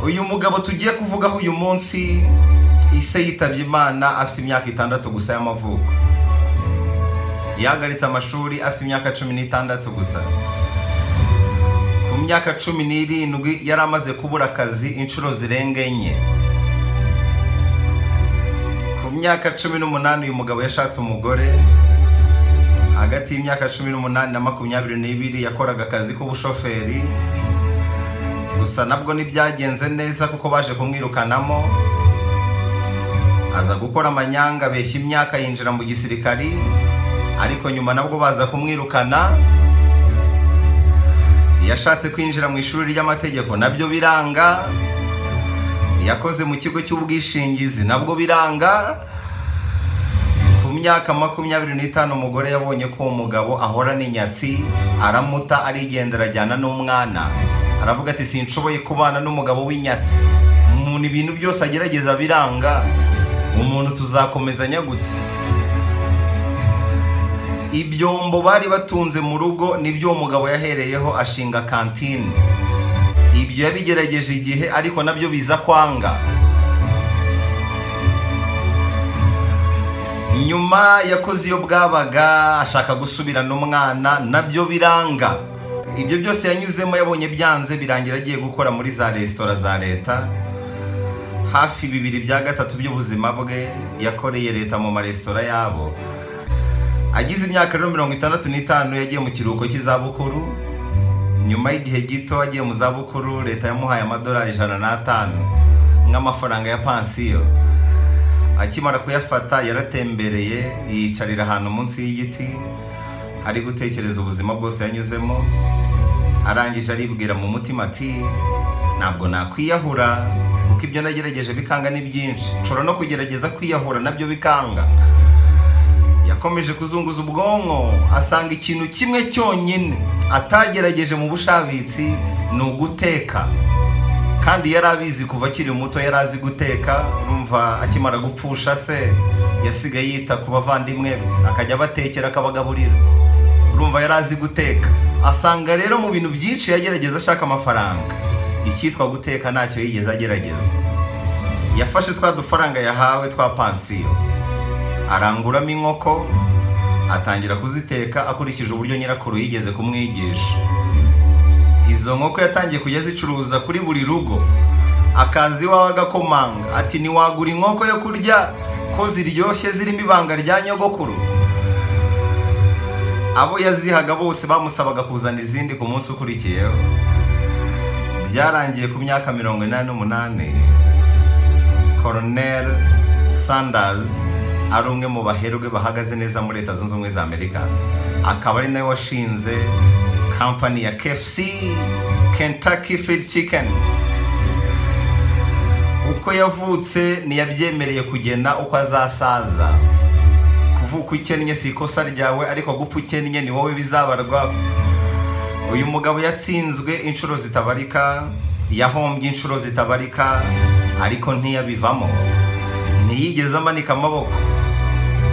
uyu mugabo tugiye kuvugaho uyu munsi ise yitabye imana afite imyaka itandatu gusa y'amavuko yahagaritse amashuri afite imyaka cumi n'itandatu gusa ku myaka cumi n'irindwi yari amaze kubura akazi inshuro zirenga enye ku myaka cumi n'umunani uyu mugabo yashatse umugore hagati y'imyaka cumi n'umunani na makumyabiri n'ibiri yakoraga akazi k'ubushoferi gusa nabwo ntibyagenze neza kuko baje kumwirukanamo aza gukora amanyanga abeshya imyaka yinjira mu gisirikari ariko nyuma nabwo baza kumwirukana yashatse kwinjira mu ishuri ry'amategeko nabyo biranga yakoze mu kigo cy'ubwishingizi nabwo biranga ku myaka makumyabiri n'itanu umugore yabonye ko uwo mugabo ahora n'inyatsi aramuta arigendera ajyana n'umwana aravuga ati sinshoboye kubana n'umugabo w'inyatsi umuntu ibintu byose agerageza biranga umuntu tuzakomezanya gutya ibyombo bari batunze mu rugo nibyo uwo mugabo yahereyeho ashinga kantine ibyo yabigerageje igihe ariko nabyo biza kwanga nyuma yakoze iyo bwabaga ashaka gusubirana umwana nabyo biranga ibyo byose yanyuzemo yabonye byanze birangira agiye gukora muri za resitora za leta hafi bibiri bya gatatu by'ubuzima bwe yakoreye leta mu maresitora yabo agize imyaka rero mirongo itandatu n'itanu yagiye mu kiruhuko cy'izabukuru nyuma y'igihe gito agiye mu zabukuru leta yamuhaye amadolari ijana n'atanu nk'amafaranga ya pansiyo akimara kuyafata yaratembereye yiyicarira ahantu munsi y'igiti ari gutekereza ubuzima bwose yanyuzemo arangije aribwira mu mutima ati ntabwo nakwiyahura kuko ibyo nagerageje bikanga ni byinshi nshobora no kugerageza kwiyahura nabyo bikanga yakomeje kuzunguza ubwonko asanga ikintu kimwe cyonyine atagerageje mu bushabitsi ni uguteka kandi yari abizi kuva akiri muto yari azi guteka urumva akimara gupfusha se yasigaye yita ku bavandimwe be akajya abatekera akabagaburira urumva yari azi guteka asanga rero mu bintu byinshi yagerageza ashaka amafaranga icyitwa guteka ntacyo yigeze agerageza yafashe twa dufaranga yahawe twa pansiyo aranguramo inkoko atangira kuziteka akurikije uburyo nyirakuru yigeze kumwigisha izo nkoko yatangiye kujya azicuruza kuri buri rugo akaza iwawe agakomanga ati ntiwagura inkoko yo kurya ko ziryoshye zirimo ibanga rya nyogokuru abo yazihaga bose bamusabaga kuzana izindi ku munsi ukurikiyeho byarangiye ku myaka mirongo inani n'umunani koronel sandazi ari umwe mu baherwe bahagaze neza muri leta zunze ubumwe za amerika akaba ari nawe washinze kampani ya kfc kentucky fried chicken uko yavutse ntiyabyemereye kugena uko azasaza kuvuka ukennye si ikosa ryawe ariko gupfa ukennye ni wowe bizabarwa uyu mugabo yatsinzwe inshuro zitabarika yahombye inshuro zitabarika ariko ntiyabivamo ntiyigeze amanika amaboko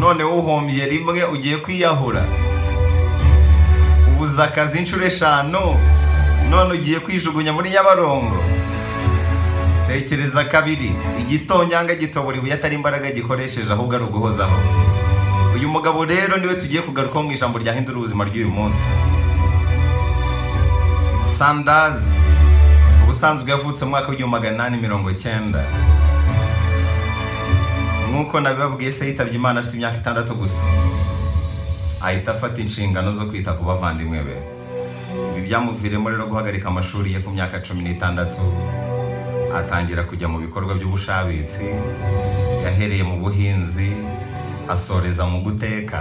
none uhombye rimwe ugiye kwiyahura ubuze akazi inshuro eshanu none ugiye kwijugunya muri nyabarongo tekereza kabiri igitonyanga gitobora ibuye atari imbaraga gikoresheje ahubwo ari uguhozaho uyu mugabo rero niwe tugiye kugarukaho mu ijambo ryahindura ubuzima ry'uyu munsi sandazi ubusanzwe yavutse mu mwaka w'igihumbi magana inani mirongo cyenda nk'uko nabibabwiye se yitabye imana afite imyaka itandatu gusa ahita afata inshingano zo kwita ku bavandimwe be ibi byamuviremo rero guhagarika amashuri ye ku myaka cumi n'itandatu atangira kujya mu bikorwa by'ubushabitsi yahereye mu buhinzi asoreza mu guteka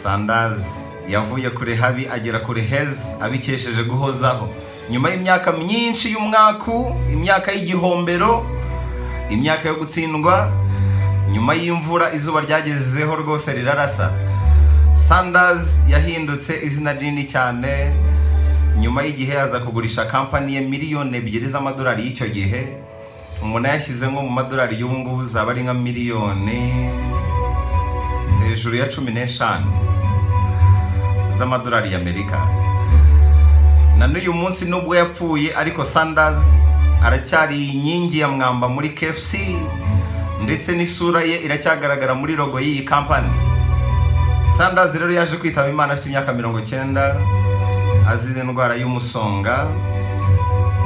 sandazi yavuye kure habi agera kure heza abikesheje guhozaho nyuma y'imyaka myinshi y'umwaku imyaka y'igihombero imyaka yo gutsindwa nyuma y'imvura izuba ryagezeho rwose rirarasa sandazi yahindutse izina rinini cyane nyuma y'igihe aza kugurisha kampani ye miliyoni ebyiri z'amadolari y'icyo gihe umuntu ayashyize nko mu madolari y'ubu ngubu zaba ari nka miliyoni hejuru ya cumi n'eshanu z'amadolari y'amerika na n'uyu munsi nubwo yapfuye ariko sanders aracyari inkingi ya mwamba muri kfc ndetse n'isura ye iracyagaragara muri rogo y'iyi kampani sanders rero yaje kwitaba imana afite imyaka mirongo cyenda azize indwara y'umusonga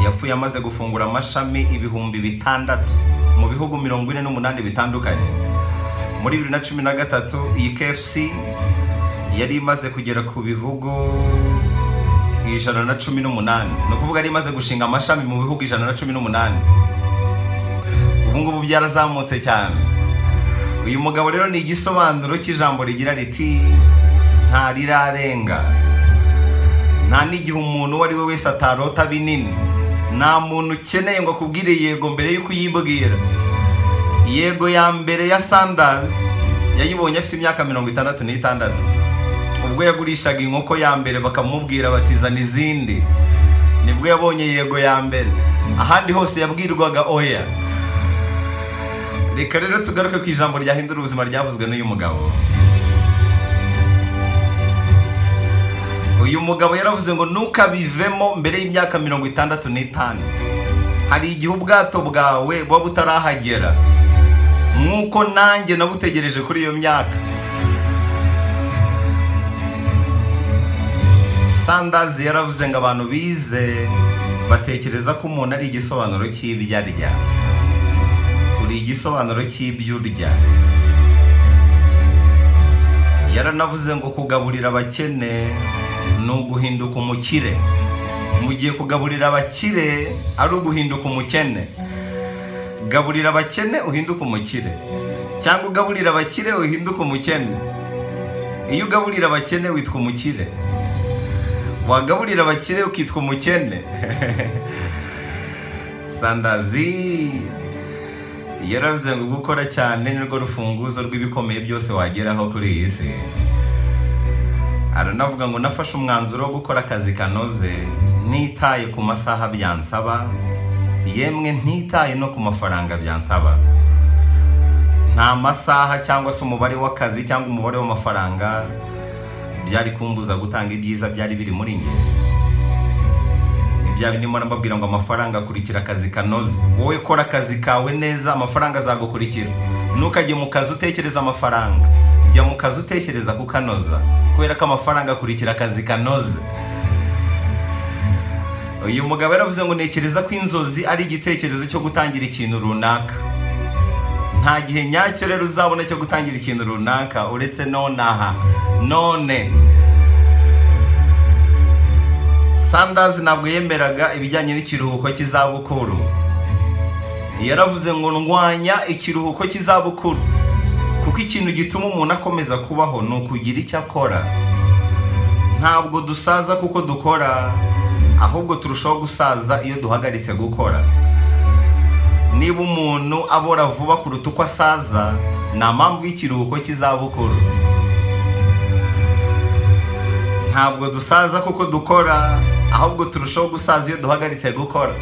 yapfuye amaze gufungura amashami ibihumbi bitandatu mu bihugu mirongo ine n'umunani bitandukanye muri bibiri na cumi na gatatu iyi kfc yari imaze kugera ku bihugu ijana na cumi n'umunani ni ukuvuga yari imaze gushinga amashami mu bihugu ijana na cumi n'umunani ubu ngubu byarazamutse cyane uyu mugabo rero ni igisobanuro cy'ijambo rigira riti nta rirarenga nta n'igihe umuntu uwo ari we wese atarota binini nta muntu ukeneye ngo akubwire yego mbere y'uko uyibwira yego ya mbere ya sandazi yayibonye afite imyaka mirongo itandatu n'itandatu ubwo yagurishaga inkoko ya mbere bakamubwira batizana izindi nibwo yabonye yego ya mbere ahandi hose yabwirwaga oya reka rero tugaruke ku ijambo ryahindura ubuzima ryavuzwe n'uyu mugabo uyu mugabo yaravuze ngo ntukabivemo mbere y'imyaka mirongo itandatu n'itanu hari igihe ubwato bwawe buba butarahagera nk'uko nanjye nabutegereje kuri iyo myaka sandazi yaravuze ngo abantu bize batekereza ko umuntu ari igisobanuro cy'ibyo arya uri igisobanuro cy'ibyo urya yaranavuze ngo kugaburira abakene ni uguhinduka umukire mu gihe kugaburira abakire ari uguhinduka umukene gaburira abakene uhinduke umukire cyangwa ugaburira abakire uhinduke umukene iyo ugaburira abakene witwa umukire wagaburira abakire ukitwa umukene sandazi yaravuze ngo gukora cyane nirwo rufunguzo rw'ibikomeye byose wageraho kuri iyi si aranavuga ngo nafashe umwanzuro wo gukora akazi kanoze ntitaye ku masaha byansaba yemwe ntitaye no ku mafaranga byansaba nta masaha cyangwa se umubare w'akazi cyangwa umubare w'amafaranga byari kumbuza gutanga ibyiza byari biri muri njye ibya birimo nababwira ngo amafaranga akurikira akazi kanoze wowe kora akazi kawe neza amafaranga azagukurikira ntukajye mu kazi utekereza amafaranga jya mu kazi utekereza kukanoza kubera ko amafaranga akurikira akazi kanoze uyu mugabo yaravuze ngo ntekereza ko inzozi ari igitekerezo cyo gutangira ikintu runaka nta gihe nyacyo rero uzabona cyo gutangira ikintu runaka uretse nonaha none sandazi ntabwo yemeraga ibijyanye n'ikiruhuko cy'izabukuru yaravuze ngo ndwanya ikiruhuko cy'izabukuru kuko ikintu gituma umuntu akomeza kubaho ni ukugira icyo akora ntabwo dusaza kuko dukora ahubwo turushaho gusaza iyo duhagaritse gukora niba umuntu abora vuba kuruta uko asaza nta mpamvu y'ikiruhuko cy'izabukuru ntabwo dusaza kuko dukora ahubwo turushaho gusaza iyo duhagaritse gukora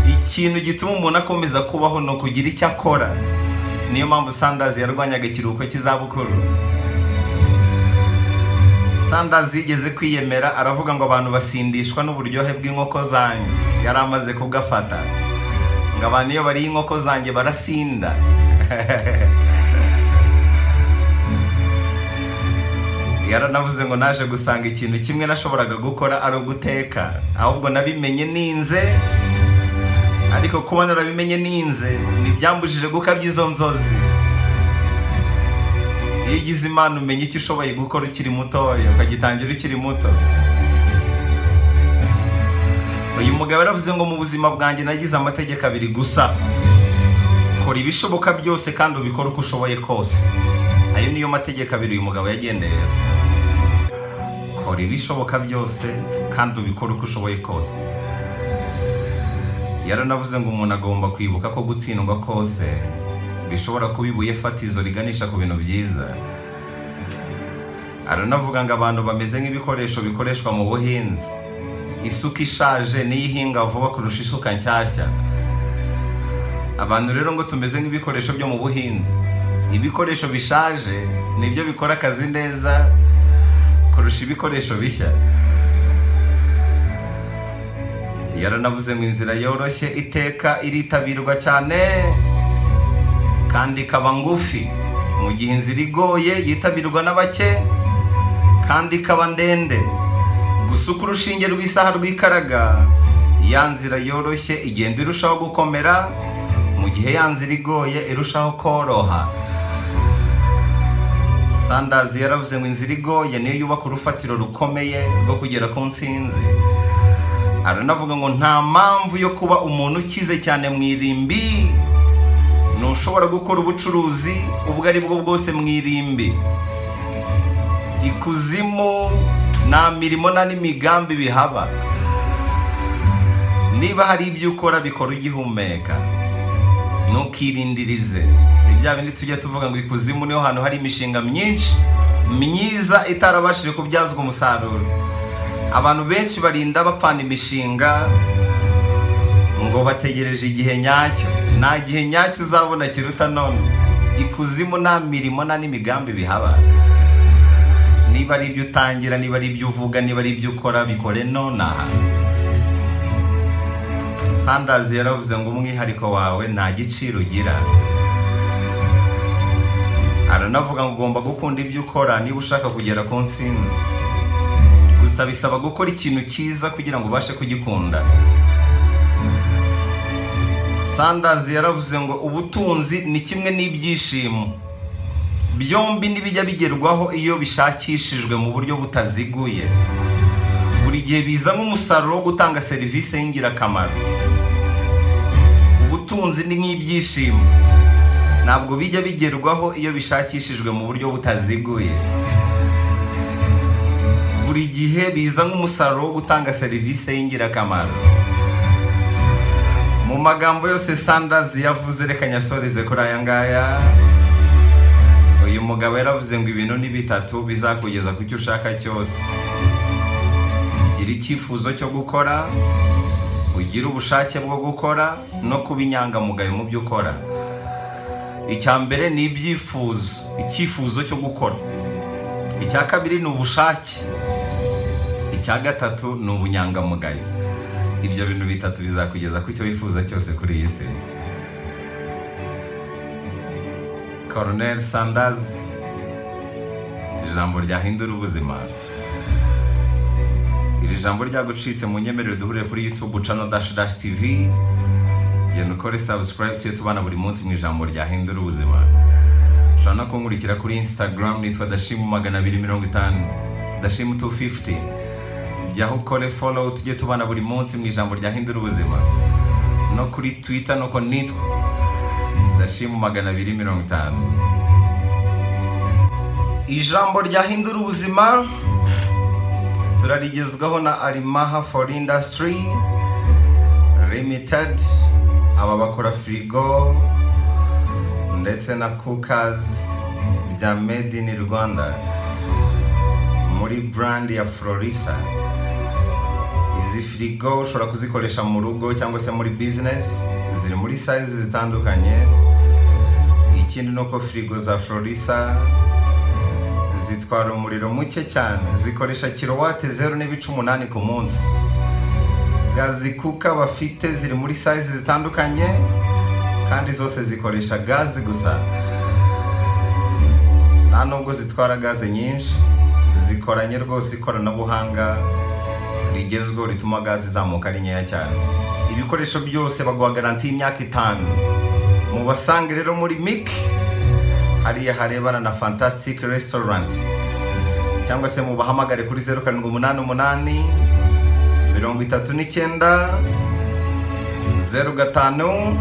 ikintu gituma umuntu akomeza kubaho ni ukugira icyo akora niyo mpamvu sandazi yarwanyaga ikiruhuko cy'izabukuru sandazi yigeze kwiyemera aravuga ngo abantu basindishwa n'uburyohe bw'inkoko zanjye yari amaze kubwafata ngo abantu iyo bariye inkoko zanjye barasinda yaranavuze ngo naje gusanga ikintu kimwe nashoboraga gukora ari uguteka ahubwo nabimenye ninze ariko kuba narabimenye ninze ntibyambujije gukabya izo nzozi iyo ugize imana umenya icyo ushoboye gukora ukiri mutoya ukagitangira ukiri muto uyu mugabo yaravuze ngo mu buzima bwanjye nagize amategeko abiri gusa kora ibishoboka byose kandi ubikore uko ushoboye kose ayo niyo mategeko abiri uyu mugabo yagendeye kora ibishoboka byose kandi ubikore uko ushoboye kose yaranavuze ngo umuntu agomba kwibuka ko gutsindwa kose bishobora kuba ibuye fatizo riganisha ku bintu byiza aranavuga ngo abantu bameze nk'ibikoresho bikoreshwa mu buhinzi isuka ishaje niyo ihinga vuba kurusha isuka nshyashya abantu rero ngo tumeze nk'ibikoresho byo mu buhinzi ibikoresho bishaje nibyo bikora akazi neza kurusha ibikoresho bishya yaranavuze ngo inzira yoroshye iteka iritabirwa cyane kandi ikaba ngufi mu gihe inzira igoye yitabirwa na bake kandi ikaba ndende gusa uko urushinge rw'isaha rwikaraga ya nzira yoroshye igenda irushaho gukomera mu gihe ya nzira igoye irushaho koroha sandazi yaravuze ngo inzira igoye niyo yubaka urufatiro rukomeye rwo kugera ku nsinzi aranavuga ngo nta mpamvu yo kuba umuntu ukize cyane mu irimbi ntushobora gukora ubucuruzi ubwo ari bwo bwose mu irimbi ikuzimu nta mirimo nta n'imigambi bihaba niba hari ibyo ukora bikora ugihumeka ntukirindirize ni bya bindi tujya tuvuga ngo ikuzimu niho hantu hari imishinga myinshi myiza itarabashije kubyazwa umusaruro abantu benshi barinda bapfana imishinga ngo bategereje igihe nyacyo nta gihe nyacyo uzabona kiruta none ikuzimu nta mirimo nta n'imigambi bihaba niba ari ibyo utangira niba ari ibyo uvuga niba ari ibyo ukora bikore nonaha sandazi yaravuze ngo umwihariko wawe nta giciro ugira aranavuga ngo ugomba gukunda ibyo ukora niba ushaka kugera ku nsinzi gusa bisaba gukora ikintu cyiza kugira ngo ubashe kugikunda sandazi yaravuze ngo ubutunzi ni kimwe n'ibyishimo byombi n'ibijya bigerwaho iyo bishakishijwe mu buryo butaziguye buri gihe biza nk'umusaruro wo gutanga serivisi y'ingirakamaro ubutunzi ni nk'ibyishimo ntabwo bijya bigerwaho iyo bishakishijwe mu buryo butaziguye buri gihe biza nk'umusaruro wo gutanga serivisi y'ingirakamaro mu magambo yose sandazi yavuze reka nyasoreze kuri aya ngaya uyu mugabo yaravuze ngo ibintu ni bitatu bizakugeza ku cyo ushaka cyose ugira icyifuzo cyo gukora ugira ubushake bwo gukora no kuba inyangamugayo mu byo ukora icya mbere ni ibyifuzo icyifuzo cyo gukora icya kabiri ni ubushake icya gatatu ni ubunyangamugayo ibyo bintu bitatu bizakugeza ku cyo wifuza cyose kuri iyi si koroneri sandazi ijambo ryahindura ubuzima iri jambo ryagucitse mu nyemerere duhurire kuri yutube cano dashi dashi tivi genda ukore sabusikarayibu tujye tubana buri munsi mu ijambo ryahindura ubuzima ushobora no kunkurikira kuri insitagaramu nitwa dashimu magana abiri mirongo itanu dashimu tu fifuti jyaho ukore follow tujye tubana buri munsi mu ijambo ryahindura ubuzima no kuri twitter nuko nitwa ndashima magana abiri mirongo itanu ijambo ryahindura ubuzima turarigezwaho na arimaha for industry limited aba bakora firigo ndetse na cookers bya made in rwanda muri brand ya florisa izi firigo ushobora kuzikoresha mu rugo cyangwa se muri bizinesi ziri muri sayizi zitandukanye ikindi ni uko firigo za florisa zitwara umuriro muke cyane zikoresha kilowate zeru n'ibice umunani ku munsi gazi kuka bafite ziri muri sayizi zitandukanye kandi zose zikoresha gazi gusa nta nubwo zitwara gaze nyinshi zikoranye rwose ikoranabuhanga rigezweho rituma gaze izamuka ari nkeya cyane ibikoresho byose baguha garanti y'imyaka itanu mubasange rero muri mik hariya harebana na fantastic restaurant cyangwa se mubahamagare kuri zeru karindwi umunani umunani mirongo itatu n'icyenda zeru gatanu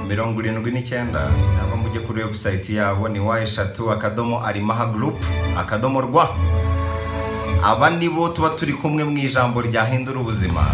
mirongo irindwi n'icyenda cyangwa mujye kuri webusayiti yabo ni wa eshatu akadomo arimaha gurupu akadomo rwa aba nibo tuba turi kumwe mu ijambo ryahindura ubuzima